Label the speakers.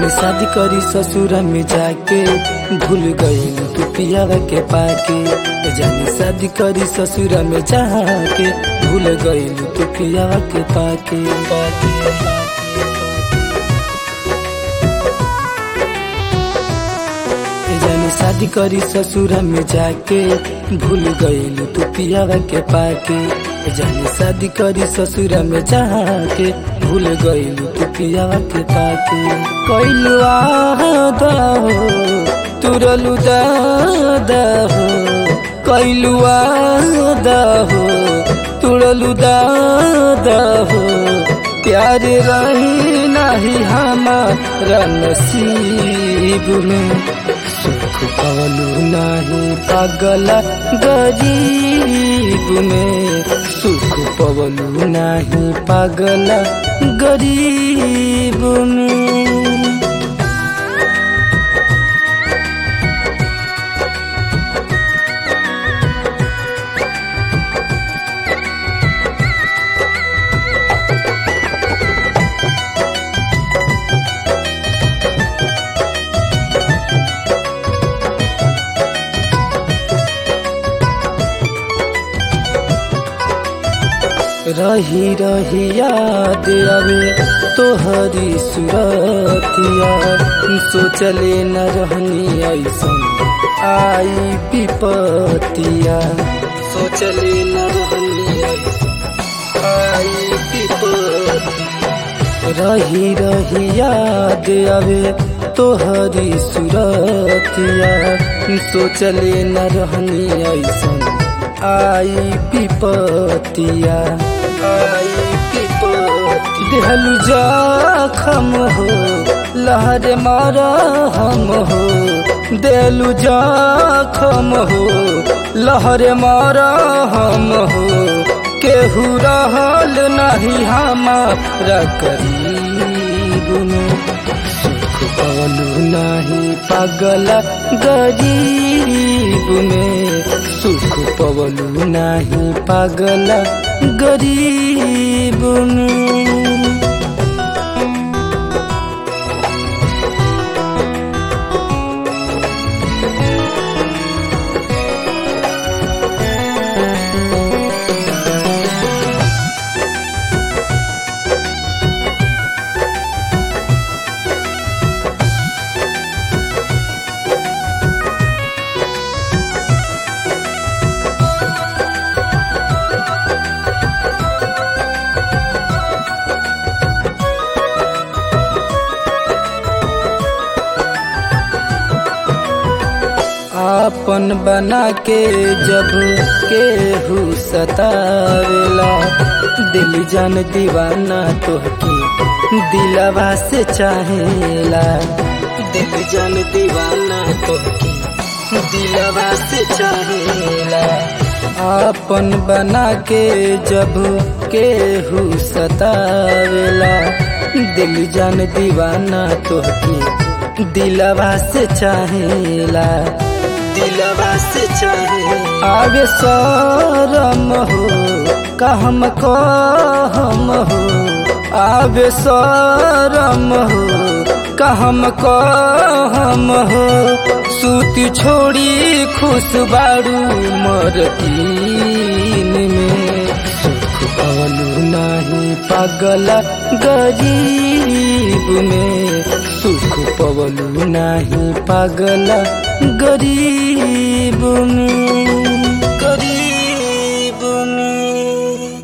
Speaker 1: जानी शादी करी ससुर में जाके भूल गई तू पियावा के पाके जानी शादी करी ससुर में जाके भूल गई तू पियावा के पाके पाके जानी शादी करी ससुर में जाके भूल गई तू पियावा के पाके जानी शादी करी ससुर में जाके भूल गई तू पियावा के पाके कैलू आदा हो तुरलू दादा हो कैलू आदा हो तुरलू दादा हो प्यार रही नहीं हमारा नसीब में सुख पवलू नहीं पागल गरीब में सुख पवलू नहीं पागल गरीब में रही रही याद आवे तोहरी सुरतिया सोचले न रहनी ऐसन आई विपतिया सोचले न रहनी आई विपतिया रही रही याद आवे तोहरी सुरतिया सोचले न रहनी ऐसन आई विपतिया आई विपति देहलू जखम हो लहर मारा हम हो देलू जखम हो लहर मारा हम हो केहू रहल नहीं हमारा करीब में सुख पवलू नहीं पागल गरीब में सुख पवलू नहीं पागल गरीब में आपन बना के जब केहू सतावेला दिल जान दीवाना तोहके दिलवा से चाहेला दिल जान दीवाना तोहके दिलवा से चाहेला आपन बना के जब केहू सतावेला दिल जान दीवाना तोहके दिलवा से चाहेला दिलवा से चाहे आगे सरम हो कहम कहम हो आगे सरम हो कहम कहम हो सूती छोड़ी खुश बारू मरतीन में सुख पवलू नहीं पागल गरीब में सुख पवलू नहीं पागल गरीब में